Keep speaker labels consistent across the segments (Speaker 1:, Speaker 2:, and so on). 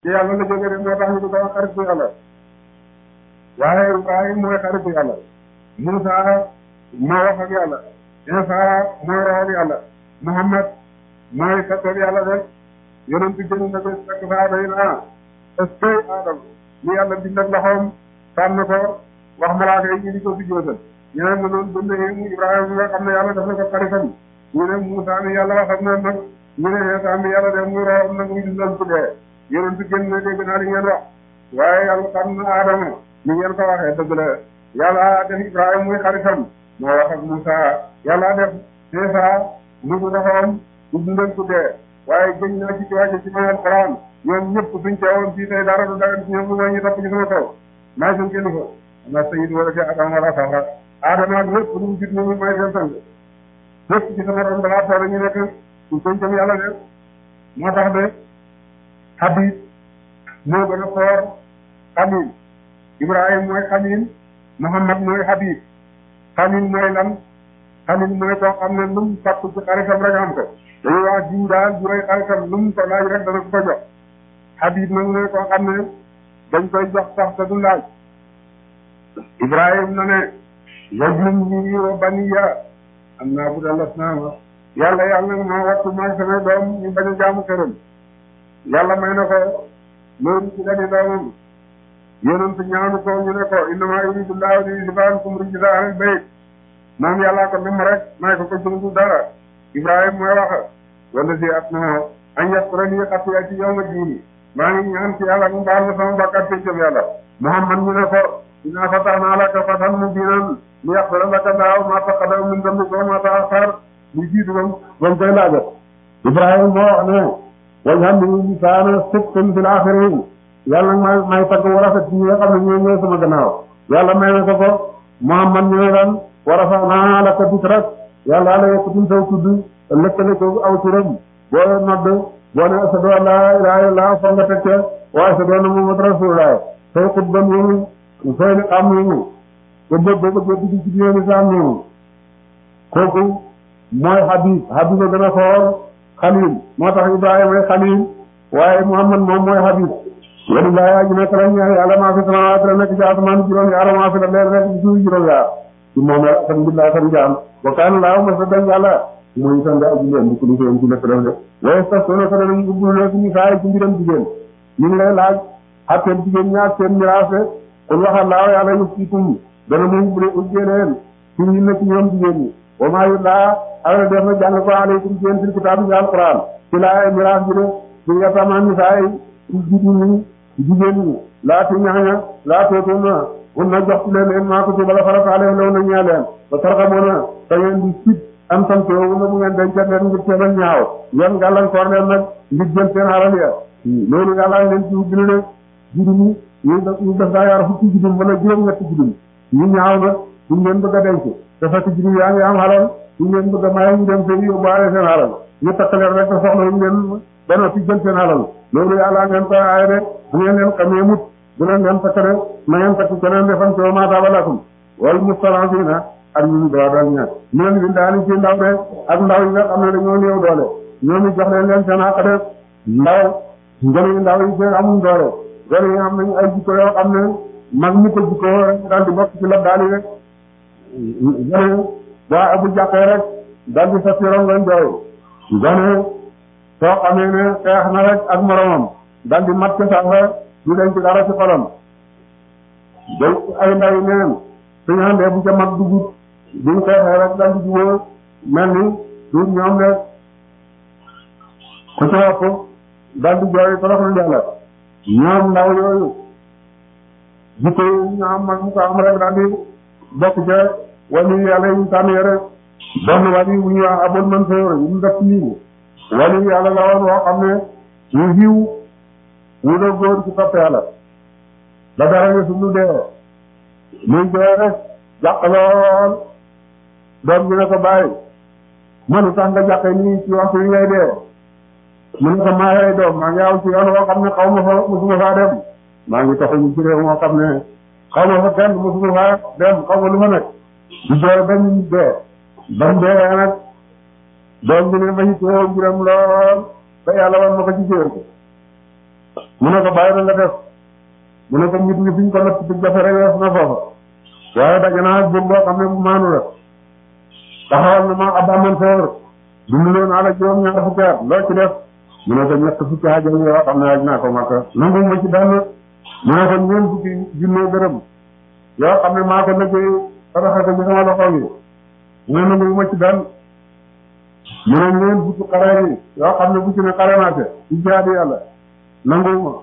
Speaker 1: ci yàlla la jógee de moo tax ñu di ko wax xaritu yàlla waaye Ibrahim mooy xaritu yàlla Musa moo wax ak yàlla Isa mooy roxal yàlla Muhammad mooy kattan yàlla de yonent bi jënd na ko fekk saaba yi naa est-ce que Adam ñu yàlla bind ak loxoom tànn ko wax malaaka yi ñu di ko fi jóotal ñu ne mënoon bënd yi Ibrahima mi nga xam ne yàlla def na ko xaritam ñu ne Musa mi yàlla wax ak moom nag ñu ne Isa mi yàlla def muy roxam nag muy dundal ku dee yonent bi génn na dégg naa li ngeen wax waaye yàlla tànn na Adama ni ngeen ko waxee dëgg la yàlla def Ibrahima muy xaritam moo wax ak Musa yàlla def Isa mu ngi loxoom du dundal ku dee waaye gëñ naa ci ci wàcce ci ma alquran ñoom ñëpp suñ teewoon fii tey dara du dagan ci ñoom lu mooy ñu topp ci sama kaw maa seen kilifa ma sayid wala fi adama wala safra adama ak lépp lu mu gis moom may seen sang lépp ci sama ron balaa toole ñu nekk suñ pencam yàlla de moo tax de habib moo gën a foor xalil ibrahim mooy xalil muhammad mooy habib xalil mooy lan xalil mooy koo xam ne lu mu sàpp ci xaritam rek am ko dañuy wax jiw daal bu rëy xaritam lu mu ko laaj rek dana ko ko jox Habib nag mooy koo xam ne dañ koy jox sax te du laaj Ibrahim na ne wajnubnii wa baniya an na'buda al-asnaama yàlla yàlla nag maa wattu maag sama doom ñu bañ a jaamu këram yàlla may na ko loolu ci gani doomam yonent ñaanu ko ñu ne ko innamaa yuriidu llaahu liyuzhiba ankum rijsa ahlal bayt moom yàllaa ko nam rek may ko ko jëngu dara Ibrahim mooy wax wala si at na an yaqurani xatiyaati yawma diini maa ngi ñaan ci yàlla mu baal ma sama bakkaat peccam yàlla Muhammad ñu ne ko inna fatahna laka fatan mubiinan liyaghfira laka llaahu maa taqaddama min dambika wa maa ta'akhkhar lu jiitu bam bam koy laaja Ibrahima moo wax ne waj'alnii lisaana sidqin fil aaxiriin yàlla may may tagg war a fet ñi nga xam ne ñoo ñëw sama gannaaw yàlla may na ko ko Muhammad ñu ne lan wa rafa'naa laka dikrak yàlla la yëkkatin saw tudd lëkkale ko aw turam boo nodd boo ne ashadu an laa ilaaha illallaah fa nga teg ca wa ashadu anna muhammadan rasuulullaah say xutba noonu say li am noonu ba bë ba bëgg dugg ci diine lislaam noonu kooku mooy Habib Habib a gën a xool Xalil moo tax Ibrahima mooy Xalil waaye Muhammad moom mooy Habib walillaahi aji nekk la ñaar yàlla maa fi samaawaati la nekk ci asamaan juróom yaar maa fi la leer nekk ci suuf juróom yaar ci moom la alhamdulilah san jaam wa kaana laahu ma sa dañ yàlla muy sant aji leen di ko lu seen ci lépp def de waaye sax soo ko danañ ubbu ne suñu saay ci mbiram jigéen ñu ngi lay laaj xatteel jigéen ñaar seen miraase kon waxal laaw yàlla yëf ci tum dana mu ubbule ubbee leen ci ñu nekk ñoom jigéen ñi wa maa yu laa awla def na jàng ko aleykum ci yéen fil kitaab ci alquran ci laa miraas bi de ci yatamaan ni saay jiitu ñi jigéen ñi laa ti ñaxña laa tootuna mun na jox ci leen leen maa ko ci bala farataale law na ñaa leen ba tarxamoona te ngeen di sit am sant yow na bu ngeen dencat leen ngir teelal ñaaw ngeen gàllankoor leen nag ngir jël seen alal ya loolu yàlla leen ci ubbi ne judum yi ñu ñu def daa yaar fukki judum wala juróom-ñetti judum ñu ñaaw na suñ leen bëgg a denc te fekk judum yaa ngi am alal suñ leen bëgg a maye ñu dem seen yóbbaale seen alal ñu takkaleen rek te soxla ñu leen ba noppi jël seen alal loolu yàlla ngeen koy aaye de bu ngeen leen xamee mut bu leen leen takk de na ngeen takk keneen defan ci ma taaba lakum wal mustad'afiina ak ñu dooleel ña ñu leen bind daal ci ndaw de ak ndaw yi nga xam ne dañoo néew doole ñoom it jox leen leen seen àq de ndaw ngeen ndaw yi seen amuñ doole gone yi am nañu ay jikko yoo xam ne mag mu ko jikko rek daal di bokk ci la daal di rek gone boo bu jàqee rek daal di sa tirom nga jooy gone soo xamee ne xeex na rek ak moromam daal di mat ca sax du denc dara ci xolam day ay ndaw yi neen suñu àndee bu ca mag dugub buñ xeexee rek daal di jubóo mel ni du ñoom de ku ca wopp daal di jooy toroxlu yàlla ñoom ndaw yooyu jikko yi ñu am mag mu ko am rek daal di bokk ca wàllu yàlla yi ñu tànn yore benn wàllu bu ñuy wax abul mansoor yi mu def nii wàllu yàlla la woon woo xam ne ñu xiw wu la góor ci topp yàlla ba dara nga suñu dee muy jooy rek jàq lool doom bi ne ko bàyyi mënu tax nga jàqee nii ci waxtu yi ngay dee mu ne ko maa yaay doom maa ngi aw ci yoon woo xam ne xaw ma fa mosuma faa dem maa ngi taxawu ci réew moo xam ne xaw ma fa kenn mosuma faa dem xaw ma lu ma nekk di jooy ba ñu dee ba mu dee nag doom bi ne ma ci teew mbiram lool ba yàlla wan ma ko ci jër mu ne ko bàyyi na nga def mu ne ko nit ñi fi ñu ko natt ci jafe rek wees na foofa waaye daje naa ak boo xam ne bu maanu la taxawal na ma Abba Mansour dundaloo naa la juróom ñaar fukki at loo ci def mu ne ko ñett fukki ajam yoo xam ne aj naa ko makka nangu ma ci benn mu ne ko ñeent fukki junne dërëm yoo xam ne maa ko liggéey saraxa ko ci sama loxo yi mu ne nangu ma ci benn mu ne ñeent fukki xare yi yoo xam ne bu ci ne xare naa te ci jaadi yàlla nangu ma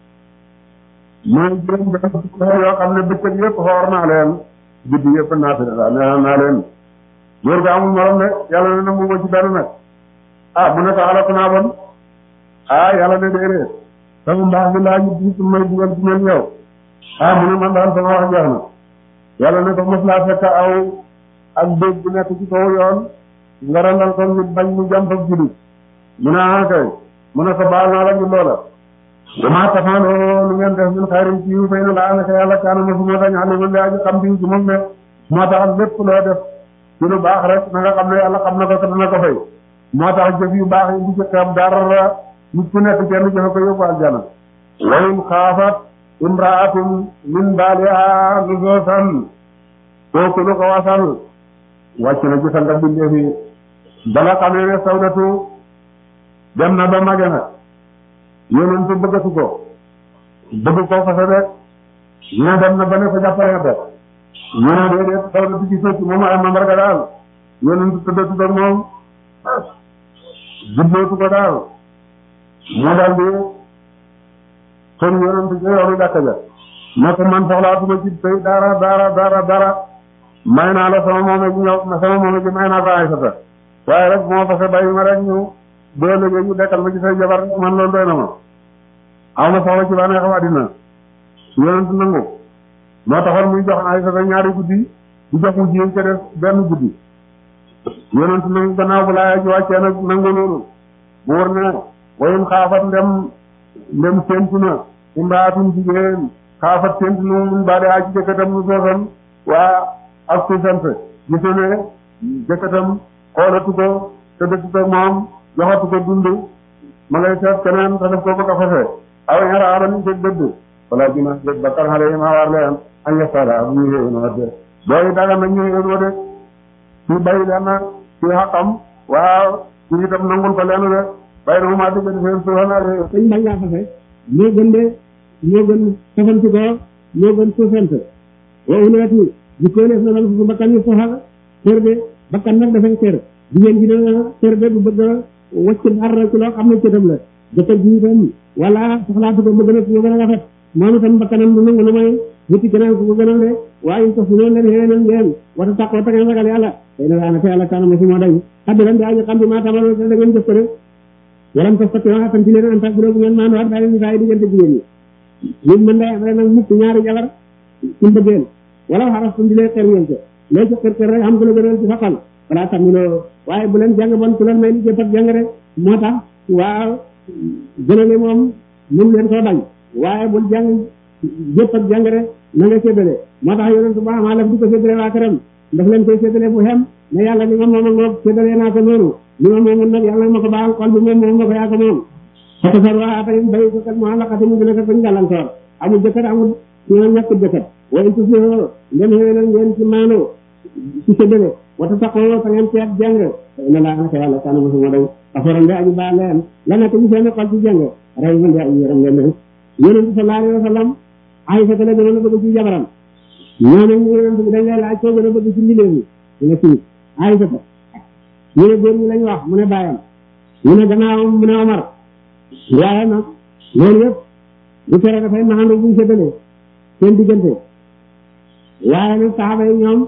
Speaker 1: mu ne juróom benn fukki xare yoo xam ne bëccëg yëpp xoor naa leen guddi yëpp naa fi daal nee naa leen góor ga amul morom de yàlla ne nangu ma ci benn nag ah mu ne ko alako naa bon ah yàlla ne déedéet sama mbaax bi laa ñu ci may dugal ci mel yow ah mu ne man daal sama wax jeex na yàlla ne ko mos laa fekk aw ak dégg bu nekk ci kaw yoon nga randal ko ñu bañ mu jàmp ak jullit mu ne ah kay mu ne ko baal naa la ñu loola damaa tafaanoo lu ngeen def min xayrin ci yu fay na laa naka yàlla kaana ma suma dañ xam ne man de aji xam bi ci moom ne moo tax lépp loo def ci lu baax rek na nga xam ne yàlla xam na ko te dana ko fay moo tax jëf yu baax yi bu ci xeeb dara nit ku nekk kenn jëfe ko yóbbu aljana wa in xaafat imraatun min baaliha nusoosan kooku lu ko wasal wàcc na ci sanga bindee fi bala xamee ne sawdatu dem na ba mage na yonentu bëggatu ko bëgg ko fase de ñu ne dem na ba ne ko jàppale ko ñu ne déedéet sawdatu ci sëcc moom ay mandarga daal yonentu tëddatu ak moom jubbootu ko daal moo daal di kon yonent ci yoonu jàkka ja ne ko man soxlaatuma ci tey dara dara dara dara may naa la sama moome ji ñëw sama moome ji may naa ko ay sata waaye rek moo fase bàyyi ma rek ñu doo léegi ñu dekkal ma ci say jabar man loolu doy na ma aw ma soxla ci bànneex xam àddina yonent nangu moo taxoon muy jox ay sata ñaari guddi bu jox mu jigéen ca def benn guddi yonent nangu gannaaw bu laaya ji wàccee nag nangu noonu mu war ne wayum xaafat ndem ndem séntu na imraatum jigéen xaafat séntu na mun baa de aji jëkkatam nu soosan waa ak su sant gisu ne jëkkatam xoolatu ko te dëkk ko moom joxatu ko dund ma ngay seet keneen te def ko bëgg a fase aw ñara aman ko dëdd wala dina dëdd ba kar xale yi maa war leen añ yestala bu ñu yéen wa de booy daga nañ ñu yéen wa de ci bay leen ci xaqam waaw ci itam nangul ko leen de bay na mu maa diggante seen suufana de
Speaker 2: dañ bañ laa fase moo gën de moo gën safanti ko moo gën suufant wa uleeti di koy def na nag su bakkan yi soxal kër de bakkan nag dafay kër jigéen ji dana kër de bu bëgg a wacc dara ci loo xam ne cëtam la jëkkër ji itam wala soxlaatu ko bëgg na ci gën a rafet moom itam bakkanam du nangu lu may wuti keneen ku ko gënal de waaye ko fu noonu leen xéwénal ngeen wata taqoo ta ngeen ragal yàlla tey na daana te yàlla kaana ma si moo day xaddi lan di aji xam bi maa tamalo da ngeen jëf ko de waram ko fatti waa tam ci leen antak bu bu ngeen maanu waat bàyyi saa yi diggante jigéen ñi nit mën day am rek nag mukk ñaari jabar ci mbëggeel wala xaras tum di lee xer ngeen ko loo ci xër xër rek xam ko la gënal ci faqal wala tamiloo waaye bu leen jàng bon ku leen may li jëpp ak jàng rek moo tax waaw gënale moom mënu leen koo bañ waaye bul jàng jëpp ak jàng rek na nga séddale moo tax yonent bu amaa laf di ko séddale waa këram daf leen koy séddale bu xem ne yàlla li nga moom ak moom séddale naa ko noonu li ma moomoon nag yàlla ma ko baal xol bi moom moom ma ko yaa ko moom xata sar waa tey bay ko kat moo laqati mu gën a kat bañ gàllankoor amul jëkkër amul ñu ñàkk jëkkër waaye su si ngeen xëwénal ngeen ci maano ci séddale wata taxoo ta ngeen seet jàng na laa naka yàlla kaana ma suma day aforan de aji baa leen la nekk ñu seen xol ci jàng ray man de aji yaram leen ne yonent sallallahu alayhi wa sallam Aysa la gënoon a bëgg ci jabaram ñoo ne ñu yonent bi dañ lay laaj koo gën a bëgg ci mbindeef mi ñu ne fii Aysa ñu ne góor ñi lañ wax mu ne bàyyam ñu ne gannaawam mu ne Omar waaye nag loolu yëpp lu tere dafay naxandu buñ séddalee seen diggante waaye nag saxaaba yi ñoom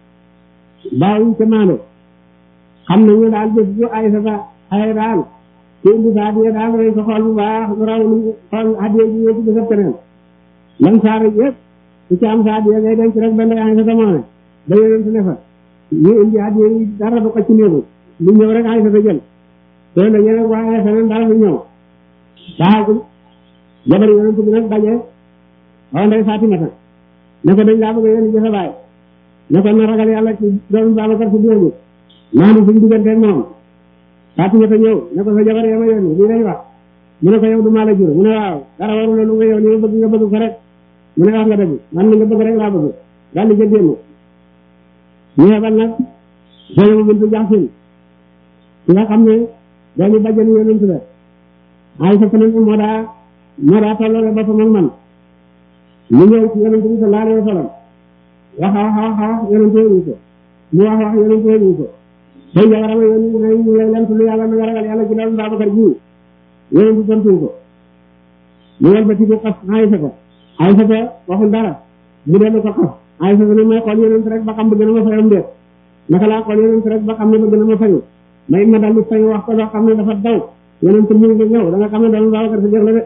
Speaker 2: bàyyiñ ca maando xam nañu daal bés bu Aysa sa ay daal te indi sa hadiya daal ngay ko xool bu baax lu raw lu xool hadiya ji ñëw ci bésab keneen lan saara yëpp su ci am sa hadiya ngay denc rek benn Aysa sa moone ba yonent ne fa ñu indi hadiya yi dara du ko ci néegu lu ñëw rek Aysa sa jël te la ñu rek waaye feneen dara du ñëw baaxagul jabar yonent bi nag daje xaw ndey Fatimata ne ko dañ laa bëgg a yónni ci sa baay ne ko na ragal yàlla ci doomu Babacar si biir bi maanaam suñu digganteeg moom Fatimata ñëw ne ko sa jabar yama yónni lii lay wax mu ne ko yow du maa la jur mu ne waaw dara waru la lu nga yow li nga bëgg nga bëgg ko rek mu ne wax nga dëgg man li nga bëgg rek laa bëgg daal di ca génn ñu yebal nag Zeynabu bintu Jaxsin ki nga xam ne doomu bàjjenu yonent la Aysa fa nag moo daa moo daa tolloole boppam ak man mu ñëw ci yonent bi sallallahu alayhi wa sallam wax wax wax wax yonent yooyu ko mu wax wax yonent yooyu ko tey jabarama yónni ne ñu lay lent lu yàlla na nga ragal yàlla ci doomu Babacar ji yonent bi tontu ko mu wal ba ci ko xas Aysa ko Aysa ko waxul dara mu dellu ko xas Aysa ko ne may xool yonent rek ba xam bëgg na ma fayam déet naka laa xool yonent rek ba xam ne bëgg na ma fayu may ma daldi fay wax ko loo xam ne dafa daw yonent mu ngi ñëw da nga xam ne doomu Babacar si jëf la de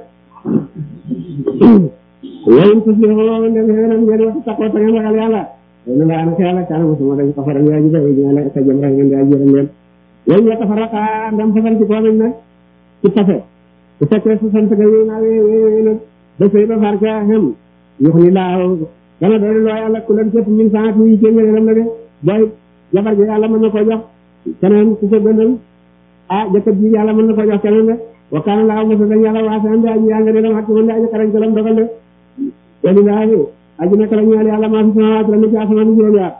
Speaker 2: yéen tus li xoo ndem xewenam ngeen wax taxoo ta ngeen ragal yàlla yéen laa naka yàlla kaana mosuma dañ ko faral yaa ji bay dina la sa jëm rek ngeen di ajjëram leen yéen ñoo tafaraka ndam fasal ci koo nañ nag ci tase bu fekkee su sant ga wéy naa wéy wéy wéy nag ba sëy ba far ca xem yox ni laaw dana doon loo yàlla ku leen képp min saat yi ci ngeen la de booy jabar ji yàlla mën na koo jox keneen ku ko gënal ah jëkkër ji yàlla mën na koo jox keneen de wa kaana laaw mosa dañ yàlla waase andi aji yaa nga de dam xat man de aji xarañ kalam dogal de walilaahi aji nekk la ñeel yàlla maa fi samawaat la ci asamaan juróom yaar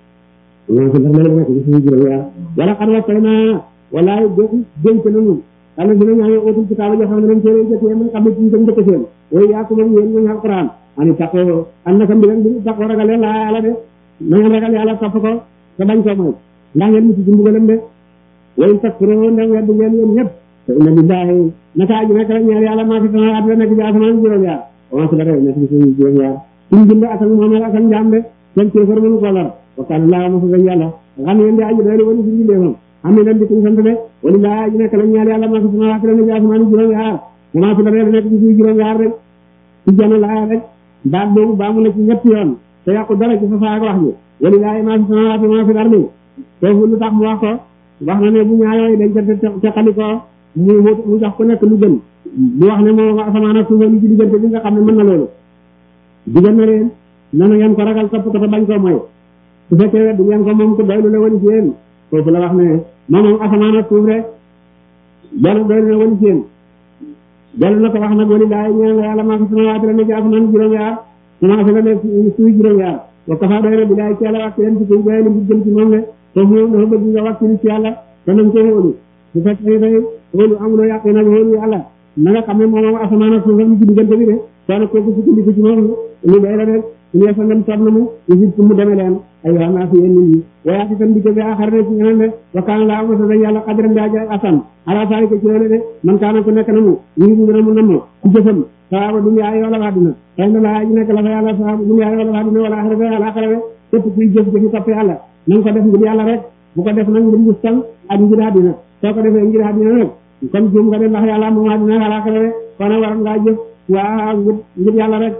Speaker 2: ñoo ko ndax la nekk ci suñu juróom yaar wala xar wa na walaay dénk nañu yàlla dina ñaan ootul kitaaba joo xam ne dañ téere jëkk yéen xam ne ci ñu njëkk seen way yaa ko moom yéen ñu alquran ani taqoo am na sa mbiram bi taqoo ragal yàlla yàlla de na ngeen ragal yàlla topp ko te bañ koo mooy ndax ngeen mucc ci mbugalam de way takkuroo ndem wedd ngeen yéen ñëpp te inna billahi naka aji nekk la ñeel yàlla maa fi samawaat la nekk ci asamaan juróom yaar wa fi la rew nekk ci suñu juróom yaar suñu bind ak ak moomeel ak ak njaam de seen kéefar mënu ko lor wa kaana laa ma fa gañ yàlla xam ngeen di aji doylu wani suñu bindee am na leen di kuñ sant de wala laa aji nekk la ñeel yàlla maa fi samawaat la nekk ci asamaan juróom yaar maa fi la rew nekk ci suñu juróom yaar rek ci jana laa rek baat boobu baamu na ci ñetti yoon te yàqu dara ci fasaa ak wax ji wala laa maa fi samawaat maa fi ardi foofu lu tax mu wax ko wax na ne bu ñaarooy dañ ca teqali ko mu mu jox ku nekk lu gën bu wax ne moom asamaan ak suuf li ci diggante bi nga xam ne mën na loolu digal na leen nana ngeen ko ragal topp ko te bañ koo mooy su fekkee wedd ngeen ko moom ko doylu la wani ci yéen foofu la wax ne moom moom asamaan ak suuf rek dellu doylu la wani ci yéen dellu na ko wax nag wali laay ñeen la yàlla maa ko samawaati la ne ci asamaan juróom yaar commencé la ne suuf juróom yaar wa kafa doy na bi laay ci yàlla wax leen ci koy joye li mu jëm ci moom le foofu moom dafa bëgg nga wax ci yàlla te nañ ko wóolu bu fekkee day wóolu amuloo yàq nag wóolu yàlla na nga xam ne moom moom asamaan ak suuf ñu ci diggante bi de soo ne kooku sukkandiku ci moom lu doy la rek ñu yeesa ngam soob na mu Égypte mu demee leen ay waa naa fi yéen nit ñi wayaati tan dikko bi axar ne ci ñeneen de wa kaana laa masa dañ yàlla xadiran daa jaay asan ala saari ko ci loolu de man kaana ko nekk na mu ñu ngi gën a mu namm ku jëfam sawaaba dunya yoo la waa dina xëy na laa ji nekk la fa yàlla sawaaba dunya yoo la waa dina wala axira fa alaxira de képp kuy jëf jëfi topp yàlla na nga ko def ngir yàlla rek bu ko def nag ngir ngistal ak ngir àddina soo ko defee ngir àddina nag comme jëm nga de ndax yàlla moom àddina alaxira de kon waroon ngaa jëf waa ngir ngir yàlla rek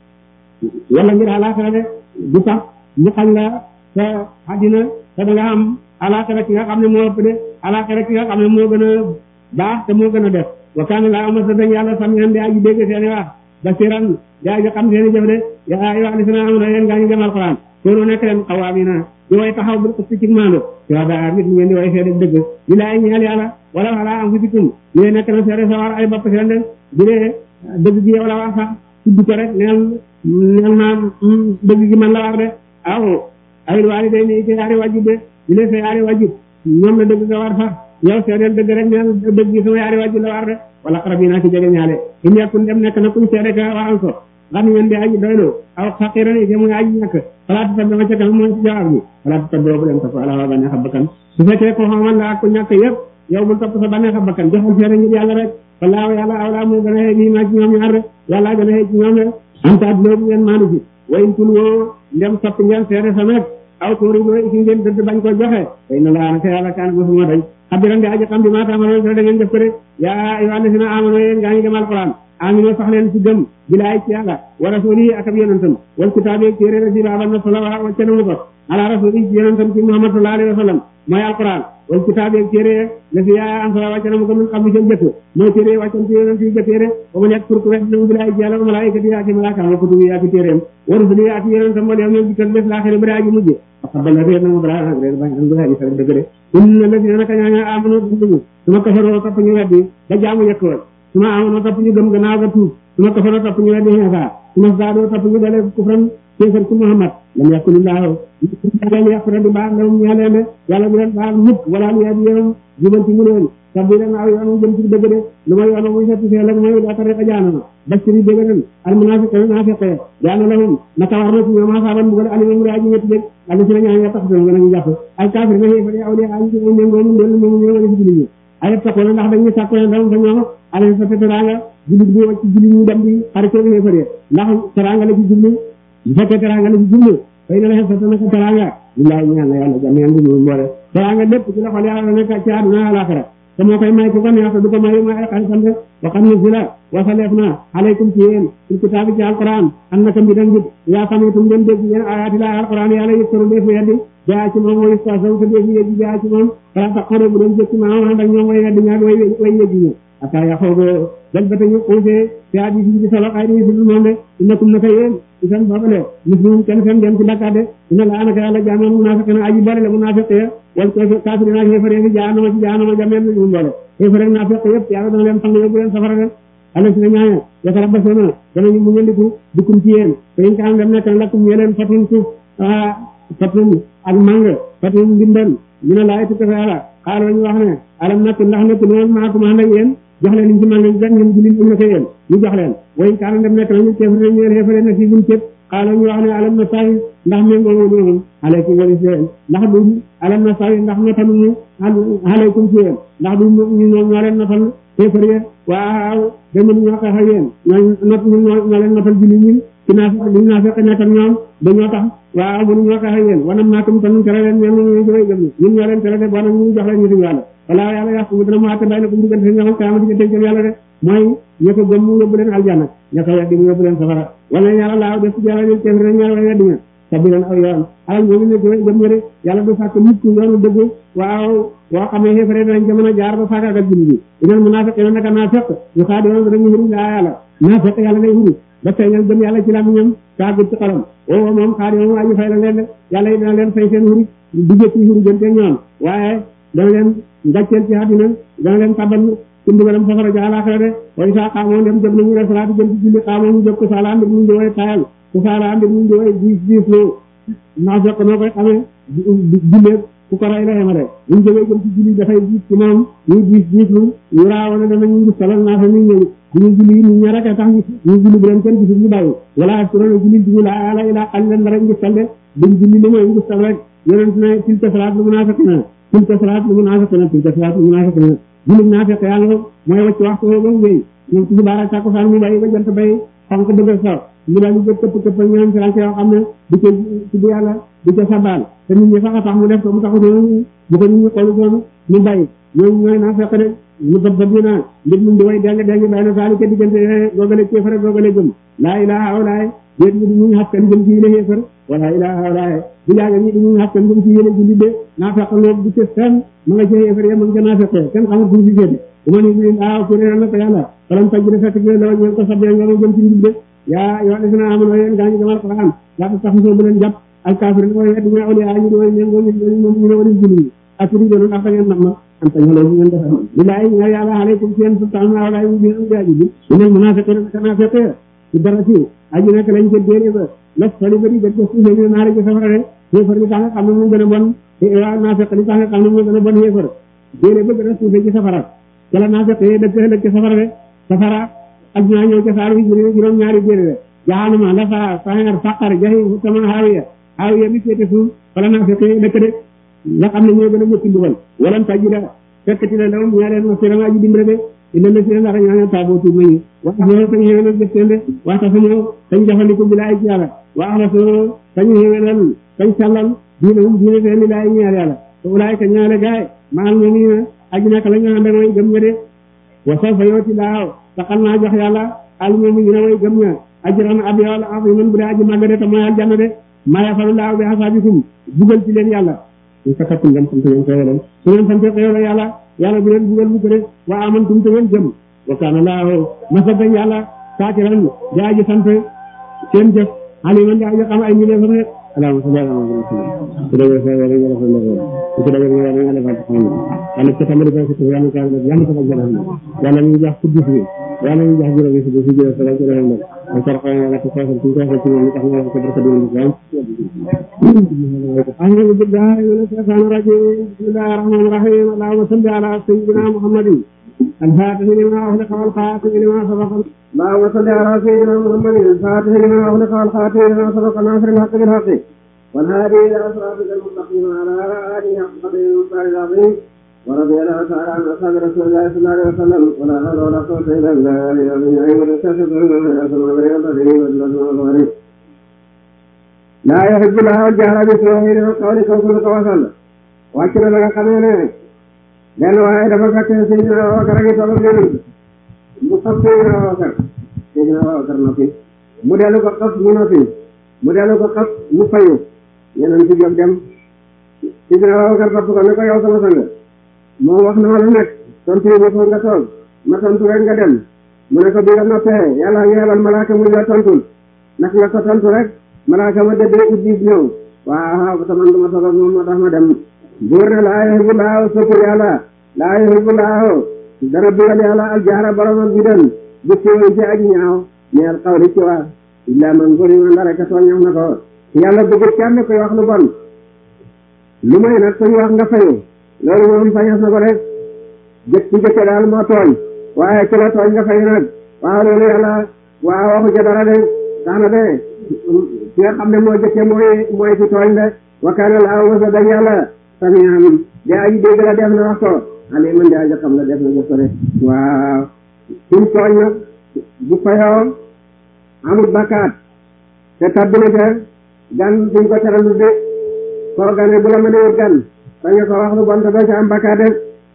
Speaker 2: wala ngir alaxira de du tax ñu xañ la sa àddina te da nga am alaxira ki nga xam ne moo ëpp de alaxira ki nga xam ne moo gën a baax te moo gën a def wa kaana laa ama sa dañ yàlla sam ñaan di aji dégg seeni wax basiran di aji xam seeni jëf de yaa ayyuhaa llaziina aamanuu yéen gaa ñu gëm alquran koonu nekk leen xawaamiina di way taxaw bu ëpp ci maando yoo daa nit ngeen di way seede dëgg di laay ñeel yàlla wala wala am fusikum ñu nekk na seede sa war ay bopp seen de bu dee dëgg gi wala wax sax tudd ko rek neel neel naa dëgg gi man la war de aw ay waalidayni ci yaari wajib de di leen sa yaari wajib ñoom la dëgg nga war sax yow seedeel dëgg rek neel dëgg gi sama yaari wajib la war de wala xarab yi naa ci jege ñaale in yakun dem nekk na kuñ seede ka waxal ko xam ngeen di aji doylu aw faqiran yi muy aji ñàkk xalaatu tab dama ca kanam mooy ci jawaab bi xalaatu tab boobu leen topp ala waa bànneex a bakkan su fekkee ko xamal la ak ku ñàkk yëpp yow bul topp sa bànneex a bakkan joxal seede ngir yàlla rek wallaahu yàlla awlaa moo gën a xëy nii maa ci ñoom ñaar rek yàlla gën a xëy ci ñoom rek antaat loolu ngeen maanu ci wayin tul woo ndem soppi ngeen seede sa nag aw tuuri loo ci ngeen dëdd bañ ko joxe way na laa naka yàlla kaan mosuma dañ xabiran di aji xam bi maa taamaloon sa da ngeen def ko rek yaa ayyuhaa allaziina aamanuu yéen gaa ngi gëm alquran amino sax leen ci gëm bilaay ci yàlla wa rasuli ak ab yonentam wal kitaabi ak téere rasi baabal na solo wa wacce namu ko ala rasuli ci yonentam ci muhammad sallallahu alayhi wa sallam mooy alquran wal kitaabi ak téere la fi yaaya am solo wacce namu ko min xam bi seen jëkk mooy téere wàccam ci yonent yi jëkkee de ba mu nekk pour ku wet namu bilaay ci yàlla wa malaayikati yi ak i malaaka wa kutubi yi ak i téereem wa rusuli yi ak yonentam wala yow ñoom dikkal bés laaxiri ba daa ji mujj waxabal na réer na mu balaa nag réer bañ am bilaay sa dëgg de inna la dina naka ñaaña amanu dunduñu su ma kafaroo topp ñu weddi da jaamu yëkk woon su ma amoon topp ñu gëm gannaaw ga tuub su ma kafaroo topp ñu weddi Iisaa su ma zaadoo topp ñu dale kufran kéefar ci Muhammad lam yakunillaahu leen yàqura di baax lawum ñaa leen de yàlla du leen baax mukk wala lu yàgg yéen jubanti mu leen sabbi leen aw yoonu jëm ci dëgg de lu ma yoonu muy setti fee lag mooy daa tariqa jaanama bashiri dëgg nen al munafiqina naafiqe jaana lahum naka war na ci ñoom asaaban mbugal alima mu raaji ñetti dëgg alla si na ñaan ya tax seen gën a ñu jàpp al kaafir na xéefari awliya ayi ci ay méngoo mu ndel moom ñoo nga ci jullit ñi ay taxoon ndax dañuy sàkko ne dam fa ñoom ala sa teraanga jullit bi wacc jullit ñu dem di xaritoo xéefari ndax teraanga la ci julli bu fekkee teraanga la ci julli fay na la xesata naka teraanga billahi ñaan na yàlla jameen bi mu mboole teraanga lépp ci loxol yàlla la nekk ci àdduna alaxira te moo koy may ku ko neex du ko may may ay xaritam de waxam ne si la wasaleef na alaykum ci yéen ci kitaabi ci alquran am na ka mbi dan jib yaa xamitum ngeen dégg yéen ayaati la alquran yàlla yëkkaru def weddi jaa ci moom way stasaw te def yëggi jaa ci moom fala tax xore bu doon jëkki maam ànd ak ñoom way weddi ñaag way way yëggi ñi ata yaxoogo dal ba tañu xuusee te adi si ci solo ay di si moom de innakum naka yéen isan boobale muslimum kenn fen dem ci bakkaat de ina la anaka yàlla jaamoon munafiqina aji bari la munafiq ya wal ko kaafiri naa xéefare fi jaanama ci jaanama jameen ñu mboole xéefare naa fekk yëpp yàlla dana leen fang yóbbu leen safara de ala si na ñaaña yaka rabbasona danañu mu ñandiku dukkum ci yéen te in kaan dem nekk lakkum yeleen fatin suuf fatin ak mang fatin ndimban ñu ne laay tukka fa yàlla xaaloo ñu wax ne alam nakk ndax nekk noonu maakum ànd ak yéen jox leen liñ ci mang gan ngeen jullit ñu ne ko yéen ñu jox leen wayin kaan dem nekk nañu kéefare ñeel xéefare na fii buñ képp xaaloo ñu wax ne alam na sawi ndax méngoo wu ñoom aleykum wali si yéen ndax du alam na sawi ndax notaluñu aleykum ci yéen ndax du ñu ñoom ñoo leen notal kéefar ya waaw da mënu ñoo tax ak yéen ñoo not ñun ñoo ñoo leen notal julli ñun ci naa li naa fekk nekk ak ñoom dañoo tax waaw mënu ñoo tax ak yéen wanam naatum tan tere leen ñoom ñu jëwee gëm ñun ñoo leen tere de bon ñu jox leen ñu suñu yàlla wala yàlla yàq mu dina mu àtte bay na ko mu diggante ñoom kaama diggante jëm yàlla de mooy ña ko gëm mu yóbbu leen aljanna ña ko weddi mu yóbbu leen safara wala yàlla laaw def ci yàlla ñu kéefar rek ñaar way weddi ña sabi leen aw yoon alal ñooñu ne jëwee gëm ña de yàlla du sàkk mukk yoonu dëgg waaw woo xam ne xéefare danañ ca mën a jaar ba faagaagal julli bi inal munaafiqiina naka naafeq yu xaadiroon dañu huru laa yàlla naafeq yàlla day huru ba feeñal gëm yàlla ci làmmiñam taagut ci xolam o moom xaadiroon aji fay la leen de yàlla yi dana leen fay seen huru dugge ci huru jënte ñoom waaye dana leen ngàcceel ci àddina dana leen tabal ci mbugalam safara ja àllaaxira de way saa xaamoo dem jóg nañu resalaatu jëm ci julli xaamoo ñu jóg ko saala mbir mu ngi way tayal ku saala mbir mu ngi way diis diis loo naafeq noo koy xamee jullee ku ko rey la yemale bu ñu jógee jëm ci julli dafay diis ci moom ñuy diis diis lu ñu raawoon danañu ngi salal naa fa muy ñëw bu ñu julli ñu ña rek a tax ñu julli bu leen kenn gisul ñu bàyyi wala surona julli duñu la yàlla ilaa xalilan dara ngi sal de buñ julli li mooy ngi sal rek yonent ne tilka salaat lu munaafiqina tilka salaat lu munaafiqina tilka salaat lu munaafiqina julli naafiq yaa nga mooy wacc waxtu woo ba wéy ñoom ci subaar ak tàkkusaan mu bàyyi ba jant bay xonk bëgg a saw ñu daal di jël këpp këpp ñoom firanke yoo xam ne di ca tudd yàlla di ca sabal te nit ñi sax a tax mu def ko mu taxu doon bu ko nit ñi xoolu doon ñu bàyyi ñooñu ñooy naa fekk de ñu bëb bëb ñu naa mbir mu di way deng deng bay na saali ca diggante googale kéefar ak googale gëm laa ilaha awlaay déet ñi di ñu xaskan jëm ci yéene xéefar wala ilaha awlaay bu jaaga ñi di ñu xaskan jëm ci yéene julli de naa fekk loolu du ca fenn ma nga ca xéefar ya ma nga ca naa fekkee kenn xamul fu mu fi féete bu ma ni bi ah ku réeral na ko yàlla falam taj bi fekk bi la ñeen ko sabbe ñoo jëm ci njub de yaa yoo def naa amoon yéen gaa ñu demal Alquran yaa tax soo bu leen jàpp alkaafir ni mooy wedd ñu awliya ñu di way méngoo ñu moom ñu ne wali julli ak di doon ndax da ngeen nam ma am tañ xale ñu ngeen defal billahi ña yàlla alaykum seen sultaan awlaay mu biir gaaji bi ñu ne munafiqin kana fekke ci dara ci aji nekk lañ ca déere ba las fali ba di gëj ko suufee ñu naari ci safara de xéefar li tax nga xam ne mu gën a bon waa naafeq li tax nga xam ne mu gën a bon xéefar déere ba gën a suufee ci safara ca la naafeq yi dëkk ëllëg ci safara de safara ak ñaa ñëw ca saar wi juróom ñaari déere de jahanama lafa saxeer faqar jahim sama haawiya haawiya bi féete suuf wala naafeq yi dëkk de nga xam ne ñoo gën a ñëkki mbugal walan tajida fekkati la lawum ñaa leen masira aji dimbale de illa la si ndax ñaa taaboo tuub nañu wax ñoo tañ xéwénal def seen de waxta fa ñoo tañ jafandiku bi laay ci yàlla wax la soo tañ xéwénal tañ sàllal diine hum diine seen li laay ñaar yàlla te ulaay ka ñaale gaay maal ñu nii na aji nekk la ñu ànd ak way gëm ña de wa sawfa yooti laaw taxal naa jox yàlla al moom ñu ne way gëm ña ajran ab yool ab yi man bu dee aji màgg de te mooy aljanna de maa yafalu laaw bi asaabikum bugal ci leen yàlla ñu sakattum ngeen sant ngeen xeewal su ngeen sante xeewal yàlla yàlla bu leen bugal mu ko de wa amantum te ngeen jëm wa kaana laahu masadan yàlla saakiran di aji sant seen jëf aliman di aji xam ay mbindeefam rek allahumma salli ala muhammad su dee sa wala nga defal la ko su dee nga nga defal ko xam yàlla ko tamari ko ko yàlla ko yàlla ko jël xam yàlla ñu jox kudus bi yàlla ñu jox juróomi si si jël sa ko defal la ko sarxa wala ko ko ko ko ko ñu tax nga ko barka di ñu أعوذ بالله من الشيطان الرجيم بسم الله الرحمن الرحيم اللهم صل على سيدنا محمد الفاتح لما أغلق والخاتم لما سبق اللهم صل على سيدنا محمد الفاتح لما أغلق والخاتم لما سبق ناصر الحق بالحق والهادي إلى صراطك المستقيم وعلى آله حق قدره المختار العظيم ورضي الله تعالى عن أصحاب رسول الله صلى الله عليه وسلم ولا حول ولا قوة إلا بالله العلي العظيم laa yuhibbu llaahu al-jahra bis-suu'i mina al-qawli kooku lu ko wasal wàcc na la nga xamee ne benn waaye dafa fekk Seydina Abubakar a ngi toog ak Yonent mu xas Seydina Abubakar Seydina Abubakar noppi mu dellu ko xas mu noppi mu dellu ko xas mu fayu Yonent si jóg dem Seydina Abubakar topp ko ne ko yow sama sang moo wax na ma lu nekk tontu yi ma nga toog ma tontu rek nga dem mu ne ko bi nga noppee yàlla nga yebal malaaka mu la tontul naka nga ko tontu rek malaaka ma dëddee Iblis ñëw waaw te man duma toog ak moom moo tax ma dem buur ne laa yuhibbu laahu soppul yàlla laa yuhibbu laahu dara bugal yàlla aljaara borom ak bidal bu siiwee ci aji ñaaw ñeel xawli ci wax illa man zulima ndare ka tooñ na ko yàlla bëggut kenn koy wax lu bon lu may nag koy wax nga fayu loolu moom fañas na ko rek jëkk ci jëkke daal moo tooñ waaye ci la tooñ nga fayu nag waaw loolu yàlla waaw waxu ca dara de tax na de ki nga xam ne moo jëkke mooy mooy ci tooñ de wa kaana laahu wasa dañ yàlla samian de aji dégg la def na wax ko aliman de aji xam la def na jëf ko de waaw suñ tooñ nag bu fayoo amul bakkaat te tabbi na ca gan suñ ko teralu de koo gane bu la ma newut gan bañ ko wax lu bon te doo ca am bakkaat de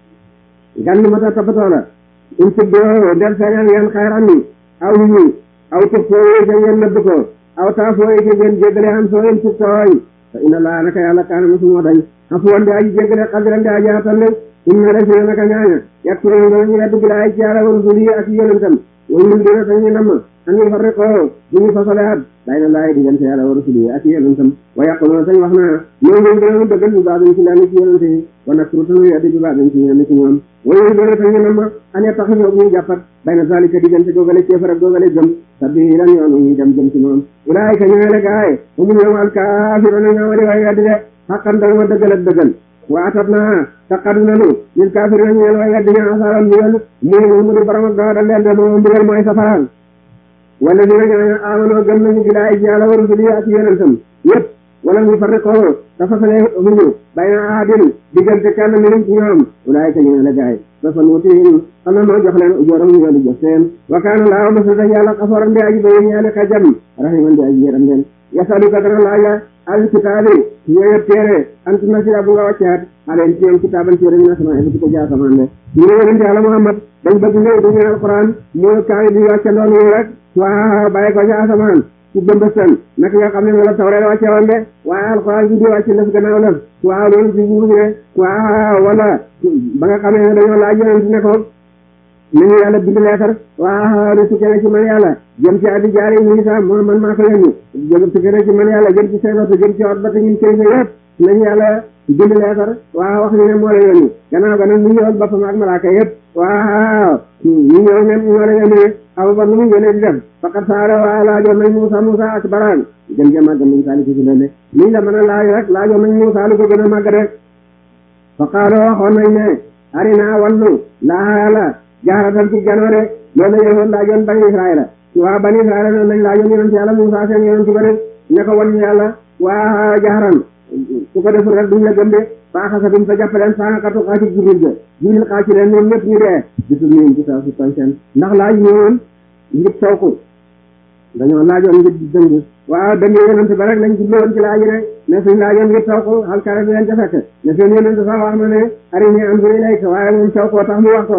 Speaker 2: gan lu ma ta toppatoo la suñ tuddoo del feeñal ngeen xayran ni aw yi aw tëb foo yee ca ngeen nëbb ko aw taa foo yee ca ngeen jéggale am soo yen ci tooñ fa inna laa naka yàlla kaana mosu moo dañ afu woon di aji jéggale xadiran di aji atal de inna la si naka ñaaña yakkuroon danañu weddu bi laay ci yàlla wa rusuli ak yonentam way ñun dina dañuy namm an ñu farriqoo bu ñu fasaleat day na laay diggante yàlla wa rusuli ak yonentam wa yaquluna sañ wax naa ñoo ngi dinañu dëggal bi baax dañ ci lenn ci yonente yi wa nakru tanu weddi bi baax dañ ci ñenn ci ñoom way ñun dina dañuy namm an ya tax ñoo ñuy jàppat bay na zalika diggante googale ceefar ak googale gëm sabbi lan yoonu ñuy dem jëm ci moom ulaayika ñooy la gaay mu ñoom alkaafiruna ñoo di way weddi de xaqan dana ma dëggal ak dëggal waatat naa taqadu nanu lil kaafirina ñeel way weddi ña asaaran mbugal mu mu di borom ak doo dal leen de moom mbugal mooy safaan wala dina ñooñu amanoo gëm nañu bilaay ci yàlla wa rusuli ak yonentam yëpp wala ñu farriqoo dafa fale huñu bayna ahadin diggante kenn minum ci ñoom ulaayika ñooy la gaay dafa nuutihim xam na noo jox leen ujooram ñu yoolu jox seen wa kaana laahu masada yàlla xaforan di aji bayi ñaali xajam rahiman di aji yéram leen yasaluka dana laaj la al kitaabi ñooy téere ant nasira bu nga wàccaat aleen ci ñoom kitaaban téere ñu nasama bi ko jaa samaan de ñu ne yonente yàlla Muhammad dañ bëgg ngay du ñeel alquran mooy kaay bi wàcce ndoon yi rek waaw bàyyi ko ci asamaan ci bëmbëstan naka nga xam ne wala tawreet wàcce woon de waaye alquran bi di wàcce lëf gannaaw lëf waaw loolu ci buubu ne waaw wala ba nga xamee ne dañoo laaj yonente ne ko nañu yàlla bind leetar waaw ne tukkee na ci man yàlla jëm ci addi jaari ñu sa moo man maa ko yónni jëm tukkee na ci man yàlla jëm ci saybata jëm ci ot bata ñun kilifa yëpp nañu yàlla bind leetar waaw wax ñu ne moo la yónni gannaaw ga nag ñu ñëwal boppam ak malaaka yëpp waaw ñu ñëw ne ñoo la yónni aw ba nu mu yónnee di def faqat saara waa laajoon nañ Muusa Muusa ak Baraan gën ja màgg nañ saali ci si lene liñ la mën a laaj rek laajoon nañ Muusa lu ko gën a màgg rek fa qaalo waxoon nañ ne arina wallu laa la jaaratan ci janoore loolu la yowoon laajoon bani israila waa bani israila noonu lañ laajoon yonent yàlla Muusa seen yonent ba rek ne ko wan ñu yàlla waa jaaran su ko deful rek duñ la gëm de faaxasa bim sa jàppaleen saakatu xaati jibril ga jibril xaaci leen ñoom ñëpp ñu dee gisul ñu ci taw si toñ seen ndax laaj ñëwoon ngir sooku dañoo laajoon ngir dëng waaw dëng yonent ba rek lañ jubloon ci laaj rek ne suñ laajoon ngir sooku xalkare bi leen ca fekk ne seen yonent sax wax na ne arini anzur ilayka waaye moom sookoo tax mu wax ko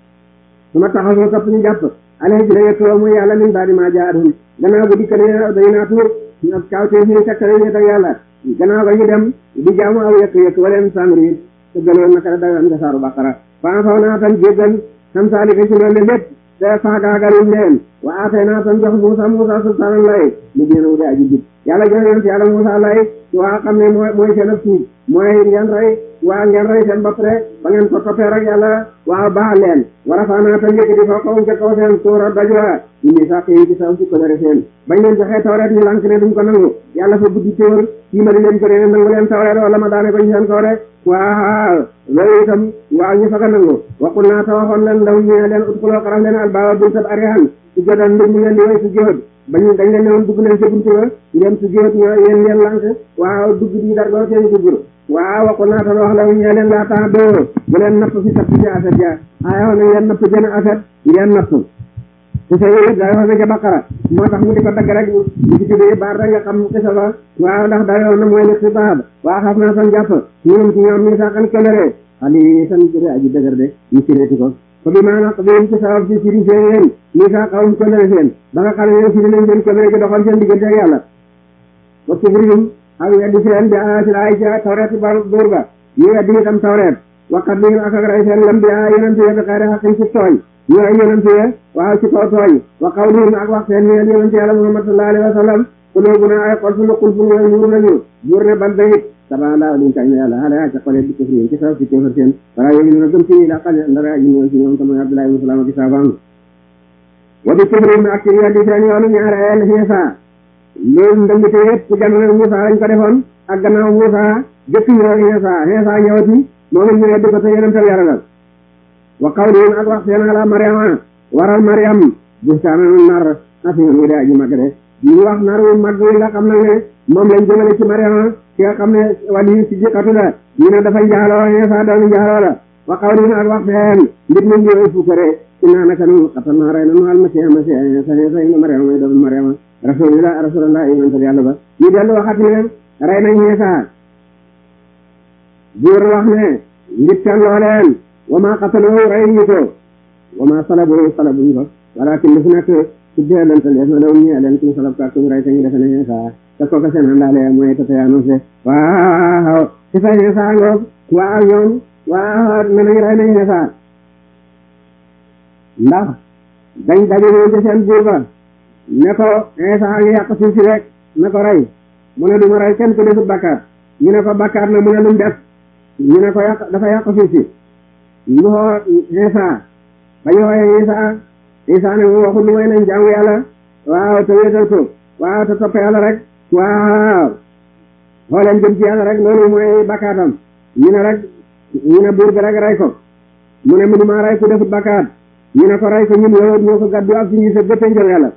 Speaker 2: su ma taxasoo topp ñu jàpp alee ji la yettoo muy yàlla min baadi maa jaadum gannaaw bu dikkale day naa tuur kawtee ñu tekkale ñu teg yàlla gannaaw ba ñu dem di jaamu aw yëkk yëkk waleen samri te gëloon naka la dagan nga saaru baqara faa faw naa tan jéggal xam saalika ci loolu lépp te faagaagaluñ leen wa aatay naa tan jox Muusa Muusa sultaanan lay mu génn wu de aji jub yàlla jox yonent yàlla Muusa lay waa xam ne mooy mooy seen ak tuub mooy ngeen rey waa ngeen rey seen bopp rek ba ngeen ko toppee rek yàlla waa baax leen war a faanaa tan yëkkati foo kaw ca kaw seen suura dajwa ñu ni sax yi ci saw si ko dere seen bañ leen joxee tawreet ñu lànk ne duñ ko nangu yàlla fa buddi téwër kii ma di leen ko ne nangu leen tawreet wala ma daane ko ñu seen kaw rek waaw loolu itam waaw ñu fa ko nangu waxul naa ta waxoon leen ndaw ñu ne leen utkuloo xaraf leen albaaba buntab arihan su jodan mbir mu ngeen di way su jóot bañ dañ leen ne woon dugg leen sa buntu ba ngeen su jóot ñoo yéen ngeen lànk waaw dugg di dar doo seen dugg waaw waxul naa ta wax la ñu leen laa tax doo bu leen napp si tapp ci aset ja aayoon na ngeen napp jën aset ngeen napp su sa yooyu daa wax na ca baqara moo tax mu di ko dagg rek di ci tuddee baar rek nga xam xisa ba waaw ndax daa yoon na mooy li xibaab waa xaf naa san jàpp ñoom ci ñoom mi saxan kelere xali san jëre aji dëgër de ñu sireeti ko ko bi maanaam bi ci sabab ci siri seen yéen mi sa xawum kelere seen ba nga xam ne yéen siri nañ seen kelere gi doxal seen diggante ak yàlla wa kufrihim ak weddi seen bi ayatil ay ca tawreet ba buur ba ñu weddi itam tawreet waqat bi ak ak rey seen lam bi a yonente ye bi xayri xaqin ci tooñ ñu ay yonente ye waaw ci kaw tooñ wa qawlihim ak wax seen ñeel yonente yàlla muhammad sallallahu alayhi wa sallam qulubuna ay xol sunu xul fu ñooy muur nañu buur ne ban bayit saba laa liñ kañ yàlla xale yaa ca xole di kufri ci saw ci kéefar seen wala yooyu na gëm ci la xale ndara aji mooy ci ñoom tamay abdullahi ibn salaam ak saabaam wa bi kufrihim ak ci weddi seen yoonu ñaareel Iisa loolu ndëngte yëpp ci jamono Muusa lañ ko defoon ak gannaaw Muusa jëkk ñëw Iisa Iisa ñëwati moom it ñu weddi ko te yonental yàlla la wa qawlihim ak wax seen ala Mariama waral Mariam buhtaanan nar asiman wi de aji mag de ñu wax nar wu mag wi nga xam nag ne moom lañ jëmale ci Mariama ki nga xam ne wali si jiqatu la ñu ne dafa njaaloo Iisa doomi njaaloo la wa qawlihim ak wax seen mbit mu ngi fukkare inna naka nu xatal naa rey nanu almasiha masiha sa sa ina Mariama mooy doomi Mariama rasulillah rasulillah yonental yàlla ba ñu dellu waxat ne rey nañ Iisa buur wax ne ngir can looleen wa ma qataloo rey ñu ko wa ma salaboo salabuñ ko walakin li fi nekk ci deelantal def na law ñee leen kuñ salab ka kuñ rey te ñu defe ne Iisa te kooka seen àndaale mooy tata yaanose waaw ci sa Iisa ngoog waaw ñoom waaw ne nañ rey nañ Iisa ndax dañ dajewoon ci seen buur ba ne ko Iisa ngi yàq suuf si rek ne ko rey mu ne du ma rey kenn ku defut bakkaat ñu ne ko bakkaat na mu ne lu mu def ñu ne ko yàq dafa yàq suuf si ñu xoo Iisa ba ñu xooyee Iisa Iisa ne mu waxul lu may nañ jaamu yàlla waaw te wéetal ko waaw te topp yàlla rek waaw xooleen jëm ci yàlla rek loolu mooy bakkaatam ñu ne rek ñu ne buur bi rek rey ko mu ne mënu maa rey ku defut bakkaat ñu ne ko rey ko ñun yow ñoo ko gàddu ak suñu sa gëppee njël yàlla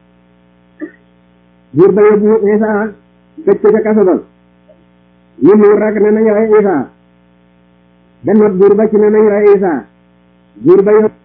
Speaker 2: buur ba yóbbu Iisa tëj ko ca kaso ba ñu muur rek ne nañ rey Iisa benn buur ba ci ne nañ rey Iisa buur ba yóbbu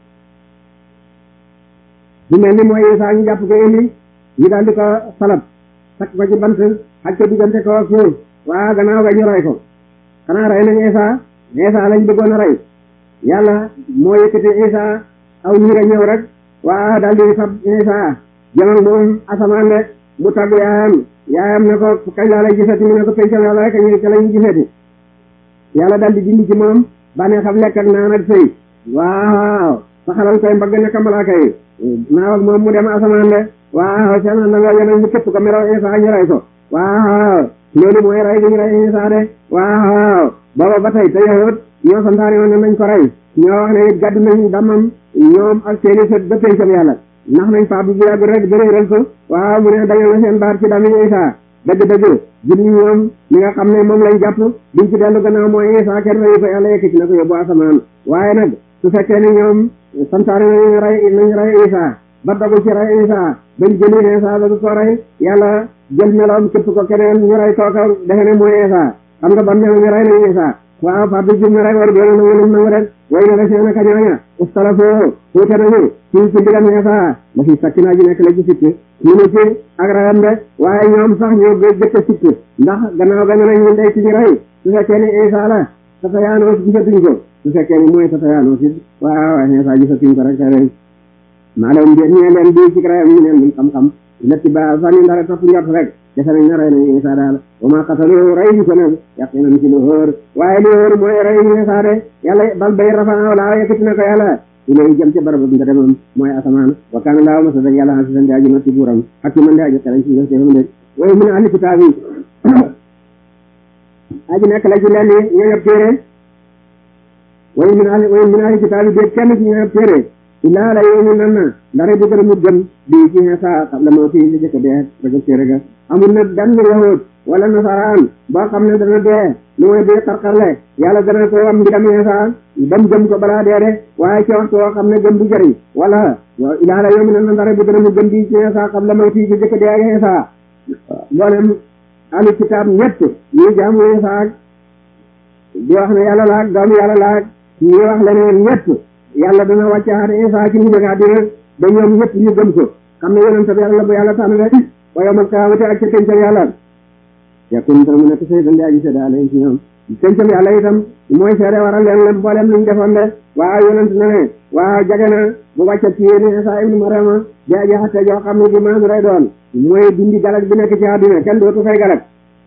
Speaker 2: bu mel ni mooy Iisa ñu jàpp ko indi ñu daal di ko salab takk ko ci bant xaj ko diggante ko ak suuf waa gannaaw ga ñu rey ko xanaa rey nañ Iisa Iisa lañ bëggoon a rey yàlla moo yëkkati Iisa aw ñi nga ñëw rek waa daal di fab Iisa jëmal moom asamaan de mu tàggu yaayam yaayam ne ko kañ laa lay gisati mu ne ko pencam yàlla rek ñu ca la ñu gisati yàlla daal di dindi ci moom bànnee xam lekk ak naan ak sëy waaw saxalal koy mbagg nekk malaaka yi naaw ak moom mu dem asamaan de waaw seen na nga yeneen ñu képp ko meraw Iisa ñu rey ko waaw loolu mooy rey gi ñu rey Iisa de waaw booba ba tey te yahut ñoo santaane woon ne nañ ko rey ñoo wax ne it gàddu nañ damam ñoom ak seeni sët ba pencam yàlla ndax nañ faa bu bu yàgg rek bëréeral ko waaw mu ne dañoo na seen baat ci dami Iisa dëgg-dëgg julli ñoom li nga xam ne moom lañ jàpp duñ ci dellu gannaaw mooy Iisa kenn reyu ko yàlla yëkkati na ko yóbbu asamaan waaye nag su fekkee ne ñoom santaane nañu rey nañ rey Iisa ba dogu ci rey Iisa bañ jëli Iisa ba du ko rey yàlla jël meloom képp ko keneen ñu rey kooka defe ne mooy Iisa xam nga ban melo ñu rey nañ Iisa waaw fa bi jum na rek war doona nangu lim nangu rek way na la seen a kañooña ustalafoo fuute nañu ci ci mbiram Iisa la fi sakki naa ji nekk la ci sikk ñu ne ci ak rayam de waaye ñoom sax ñoo jëkk a sikk ndax gannaaw ga ne nañ ñu ndey ci ñu rey su fekkee ne Iisa la tata yaanoo si gisatuñ ko su fekkee ne mooy tata yaanoo si waaw Iisa gisatuñ ko rek te rek maa leen di ñee leen di ci rayam ñu neen luñ xam-xam letti ba sànni ndara topp njort rek defe nañ ne rey nañ Iisa daal wa maa qatalu rey ñu ko nag yaqinan ci lu hóor waaye lu hóor mooy rey ñu Iisa de yàlla bal bay rafa laa yëkkati na ko yàlla ilay jëm ca barab nga demam mooy asamaan wa kaana laahu masa da yàlla xasisan di aji natti buuram ak ci man di aji xelañ ci defam de waaye mu ne ahli kitaab yi aji nekk la ci lenn ñooy ab téere waaye min ahli waaye min ahli kitaab yi déet kenn ci ñooy ab téere illaa la yow nan na ndare bu gën a mu gëm bii ci Iisaa qabla mawti li jëkk dee rek téere ga amul na dan yahud wala nasaraan boo xam ne dana dee lu mooy dee xarxarle yàlla dana ko am mbidam Iisaa bam gëm ko balaa dee de waaye ci waxtu woo xam ne gëm du jëriñ wala illaa la yow nan na ndare bu gën a mu gëm bii ci Iisaa qabla mawti li jëkk dee ak Iisaa mboolem ahli kitaab ñett ñuy jaamu Iisaa di wax ne yàlla laak doomu yàlla laak ñuy wax leneen ñett yàlla dana wàccaat Isaa ci mujj ak àddina ba ñoom ñëpp ñu gëm ko xam ne yonent bi yàlla la bu yàlla tànn rek wa yawmal qiyaamati ak ca pencam yàlla yakun dana mu nekk sayyidan di aji seede alayhim ci ñoom pencam yàlla itam mooy seede waral leen la mboolem luñ defoon de waaw yonent na ne waaw jage na bu wàccat ci yéen Isaa ibnu Maryama di aji xatte joo xam ne di maanu lay doon mooy dindi galag bi nekk ci àddina kenn dootu fay galag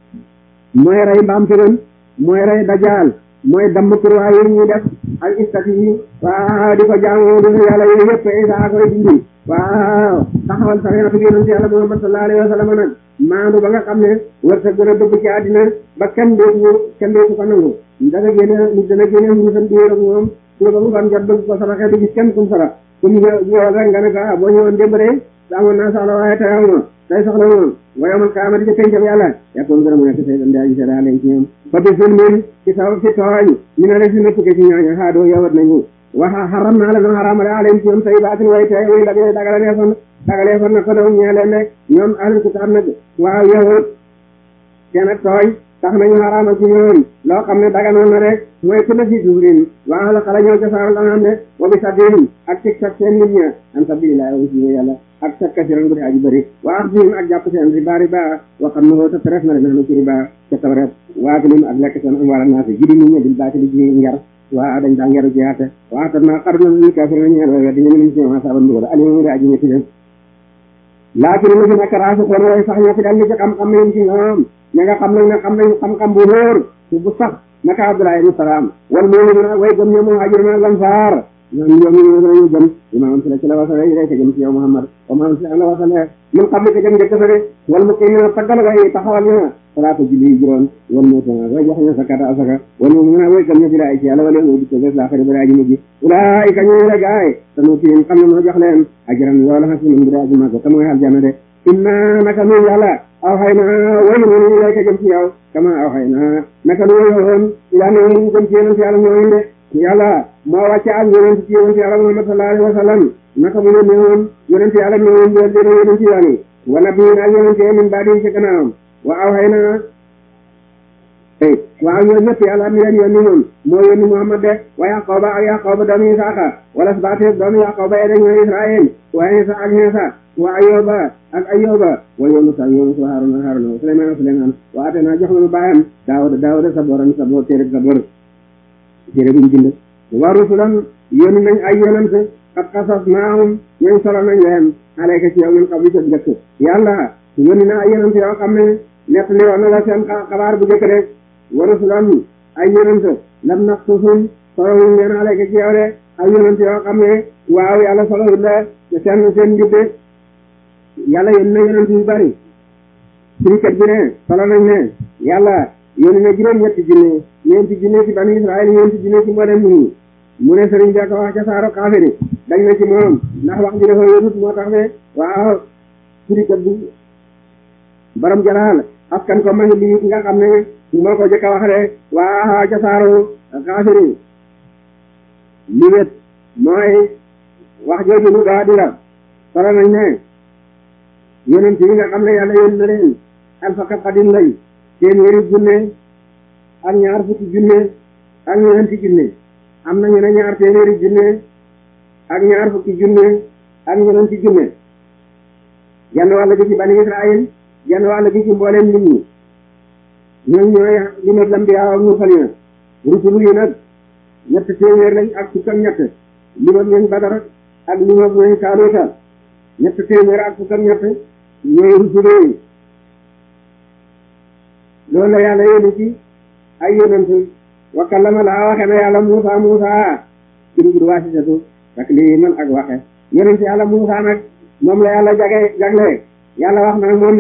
Speaker 2: mooy rey mbaam tëgën mooy rey dajaal mooy damm kurwaa yi ñuy def ak istati yi waaw di ko jaamu di yàlla yooyu yëpp Isaa koy dindi waaw taxawal sariatu yonent yàlla Muhammad sallallahu alayhi wa sallam nag maandu ba nga xam ne wërsëg gën a dëbb ci àddina ba kenn dootu kenn dootu ko nangu dana génne nit dana génne mbuusam di ak moom suba ba mu fan jot bëgg ko saraxe du gis kenn kum sarax kum ñëwal rek nga ne ko ah boo ñëwoon démb de amoon naa soxla waaye tey aw ma tey soxla moom wa yawmal qiyaamati ci pencam yàlla yakun gën a mu nekk say dandi aji seeda leen ci ñoom fa bi zulmin ci sabab ci tooñ ñu ne rek si nëpp ci ñooñu xaadoo yowat nañu waxa xaram naa la doon xaramale alayhim ci ñoom say baatin way tey way dagale dagale fan dagale fan na ko doon ñee leen ne ñoom ahlul kitaab nag waaw yowat seen ak tooñ tax nañu xaraamal ci ñoom loo xam ne daganoon na rek mooy ku na fi suurin waa la xala ñoo ca saaral anam de wa bi sabiin ak tig tak seen nit ña an sabilillah wa si yàlla ak sak kasiran bu dee aji bëri wa axdihim ak jàpp seen riba riba wa xam ne te teres na leen ci riba ca tawret waakilim ak lekk seen am wala naa si jidi nit ñi bil baatili ji ngar waa dañ daa ngeru jiyaate waa tan naa xar na li kafir ñeel wa di ñu min ci ma saban ndugal ali mu aji ñetti leen laakin lu fi nekk raasu xoon way sax ñoo fi dal li ci xam-xam yéen ci ñoom ña nga xam nag ne xam nañ xam-xam bu wóor bu sax naka Abdullah ibn Salaam wal mu'minuna way gëm ñoom muhajiruna lansaar ñoom ñoom ñu dañu gëm imaam si la ci la wasale yi rek jëm ci yow Muhammad wa man si la wasale min xam ko jëm njëkk sa de wal muqimina taggal way taxawal ñu salaatu julli juróom wal muutuna way jox ñu zakata asaka wal mu'minuna way gëm ñu ci laay ci yàlla wala ñu dikko bés laaxari bara aji mujj ulaa'ika ñu la gaay tanu ci xam ne moo jox leen ajran loola xasi min bara aji màgg te mooy aljanna de inna naka nun yàlla aw xay na wayu noonu ilayka jëm ci yow kama aw xay na naka nu wayoon ilaa ne ñu jëm ci yonent yàlla ñooñu de yàlla moo wàcce ak yonent ci yonent yàlla Muhammad sallallahu alayhi wa sallam naka mu yónnee woon yonent yàlla ñooñu ñu leen yonent yàlla yi wa nabiyyin ak yonent yi min baadi ci gannaawam wa aw xay na waaw ñoo ñëpp yàlla mi leen yónni moom moo yónni Muhammad de wa Yaqooba ak Yaqooba doomu Isaaxa wala sabaate doomu Yaqooba yi dañoo Israël wa Isa ak Isa wa Ayoba ak Ayoba wa Yunus ak Yunus wa Haruna Haruna wa Suleymaan ak Suleymaan wa atena jox nañu baayam Daawuda Daawuda saboran sabor téere sabor téere buñ bind wa rusulan yónni nañ ay yonent qad qasasnaahum ñooñ solo nañ leen alayka ci yow min qabli ca njëkk yàlla yónni na ay yonent yoo xam ne nettali woon na la seen xabaar bu njëkk de wa rusulan ay yonent lam naqsusum solo wuñ leen alayka ci yow de ay yonent yoo xam ne waaw yàlla solo wuñ la seen seen njubde yàlla yónni na yonent yu bari sirikat bi ne solo nañ ne yàlla yónni na juróom ñetti junne ñeenti junne ci bani Israël ñeenti junne ci mboolem nit ñi mu ne sëriñ bi ko wax ca saaro kaafiri dañ na ci moom ndax wax ji dafa wérut moo tax ne waaw sirikat bi borom jalaal askan ko ma ngi lii nga xam ne moo ko jëkk a wax de waaw ca saaro kaafiri li wét mooy wax jooju lu gaa di la solo nañ ne yonent yi nga xam ne yàlla yónni na leen alfaka xadim lay téeméeri junne ak ñaar fukki junne ak ñeenti junne am na ñu ne ñaar téeméeri junne ak ñaar fukki junne ak ñeenti junne genn wàll gi ci bani Israël genn wàll gi ci mbooleem nit ñi ñoom ñooy li ma lambiyaa ak mursalina rusul yi nag ñett téeméer lañ ak fukk ak ñett li ma ñooñ Badar ak li ma ñooñ Taaluuta ñett téeméer ak fukk ak ñett ñooy rusul yi loolu la yàlla yónni ci ay yonent wa kallama laa waxe na yàlla Muusa Muusa ci dugub waasitatu ak lii man ak waxe yonent yàlla Muusaa nag moom la yàlla jage jagle yàlla wax na moom